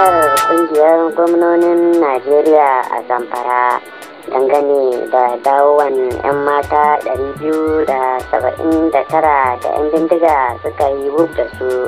ziyarar kungiyar gwamnonin najeriya a zamfara dangane da dawowan 'yan mata 279 da 'yan bindiga suka yi wuf da su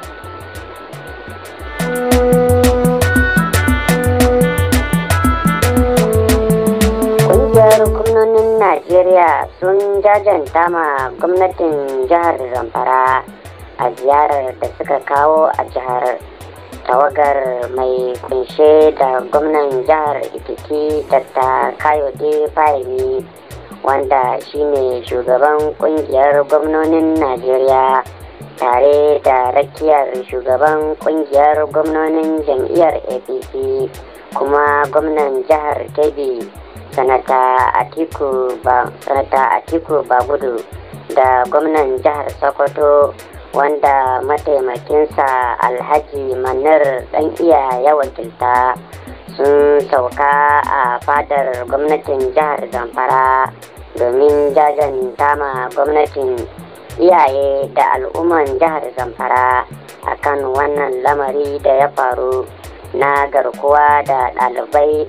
kungiyar gwamnonin najeriya sun jajanta ma gwamnatin jihar zamfara a ziyarar da suka kawo a jihar tawagar mai kunshe da gwamnan jihar ikiti dr kayode fahimi wanda shine shugaban kungiyar gwamnonin najeriya tare da rakiyar shugaban kungiyar gwamnonin jam'iyyar apc kuma gwamnan jihar kebbi sanata atiku bagudu da gwamnan jihar sokoto wanda mataimakinsa alhaji manar dan iya ya wakilta sun sauka a fadar gwamnatin jihar zamfara domin jajanta ma gwamnatin iyaye da al'umman jihar zamfara akan wannan lamari da ya faru na garkuwa da ɗalibai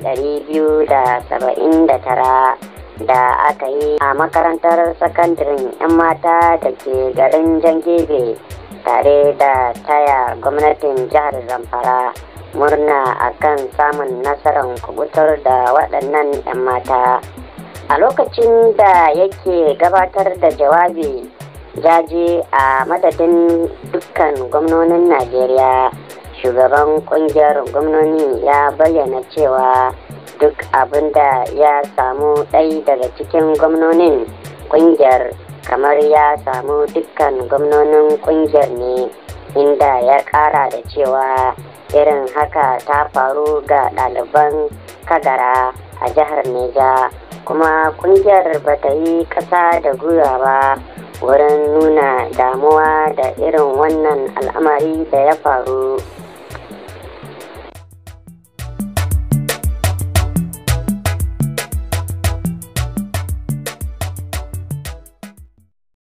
279 da aka yi a makarantar sakandaren 'yan mata da ke garin jangebe tare da taya gwamnatin jihar zamfara murna akan samun nasarar kubutar da waɗannan 'yan mata a lokacin da yake gabatar da jawabi jaje a madadin dukkan gwamnonin najeriya shugaban kungiyar gwamnoni ya bayyana cewa duk abin da ya samu ɗai daga cikin gwamnonin kungiyar kamar ya samu dukkan gwamnonin kungiyar ne inda ya ƙara da cewa irin haka ta faru ga ɗaliban kagara a jihar neja kuma kungiyar ba ta yi ƙasa da gwiwa ba wurin nuna damuwa da irin wannan al'amari da ya faru